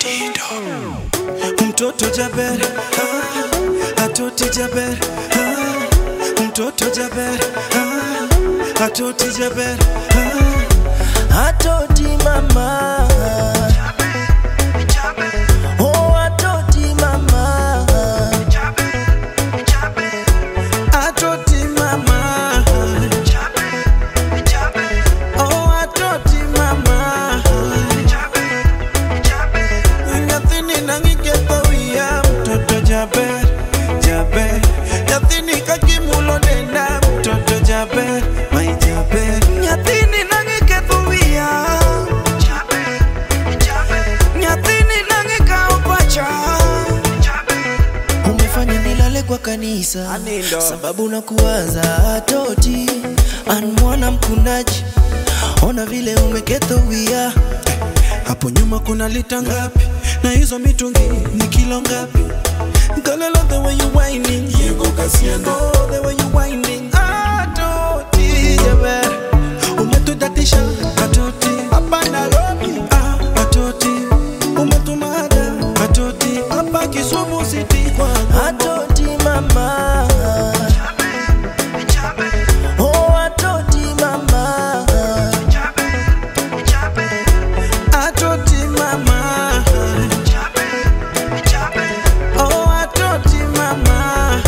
Mtoto Jaber, ah, atoti Jaber, ah, mtoto Jaber, ah, atoti Jaber, ah, atoti mama. Oh, atoti mama. Atoti mama. Oh, atoti mama. Nyathini nang'iketho wiya mtoto jaber jaber nyathini kakimulo denda mtoto jaber mai jaber nyathini nang'iketho wiya nyathini nang'ikawo pacha umefanya nilale kwa kanisa Anindo. sababu na kuwaza toti an mwana mkundaji ona vile umeketho wia hapo nyuma kuna lita ngapi na hizo mitungi ni kilo ngapi Galelo the way you whining Oh, the way you whining Atoti jaber Umetudatisha Atoti Hapa Nairobi ah, Atoti Umetumada Atoti Hapa Kisumu City kwa Atoti mama Oh Atoti mama Atoti mama Oh Atoti mama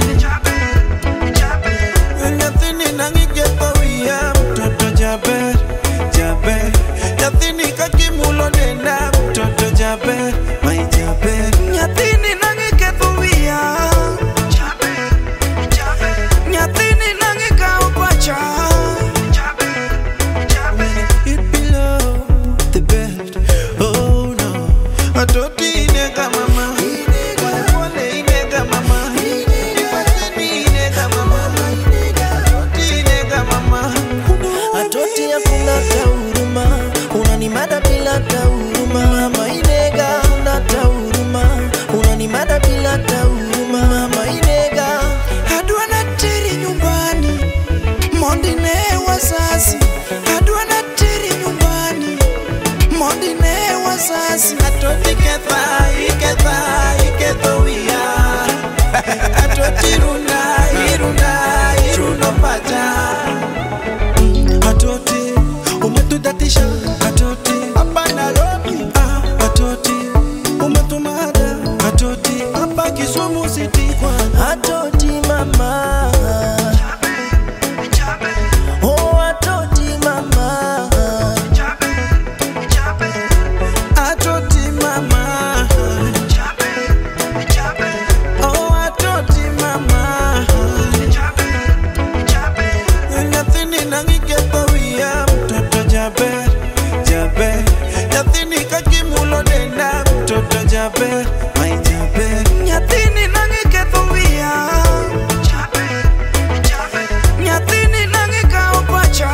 Nyathini nang'iketho wiya mtoto jaber jaber Nyathini kakimulo denda mtoto jaber mai jaber Nyathini nang'iketho wiya Nyathini nang'ikawo pacha It below the bed Oh no Atoti inega mama Pole pole inega mama Ipateni inega mama Atoti inega mama Atoti hakuna huruma unanimada bila huruma mama inega una huruma unanimada bila huruma mama inega adwa na teri nyumbani mondi ne wazazi adwa na teri nyumbani mondi ne wazazi atoti ketha iketha iketho wiya atoti runa iruna iruno pacha atoti umetudatisha atoti hapa Nairobi ah, atoti umetumada atoti hapa Kisumu City kwa atoti mama oh atoti mama atoti mama oh atoti mama Nyathini nang'iketho wiya mtoto jaber jaber Nyathini kakimulo denda mtoto jaber mai jaber Nyathini nang'iketho wiya Nyathini nang'ikawo pacha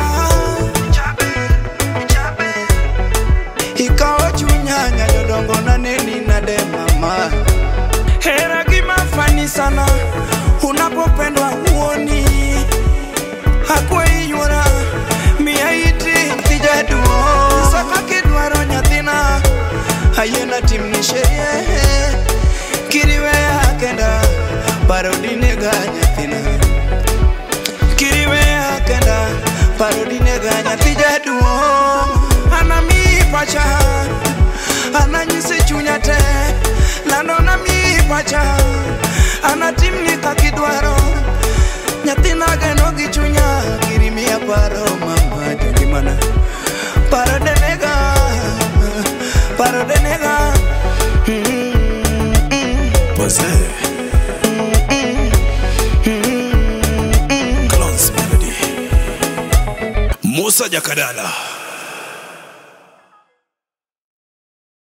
ikawo chunya nyajodongo naneni nade mama Hera gima fani sana unapopendwa huoni hakuinyora miya iti thijaduo saka kidwaro nyathina ayena timni sherie kiriweya kenda parodinega nyathina kiriweya kenda parodinega nyathi jaduong anami pacha ananyisi chunya te lando nami pacha anatimni kakidwaro nyathina geno gi chunya kirimiya paro mama jogimana paro denega paro denega Pose. Clones Melody. Musa Jakadala.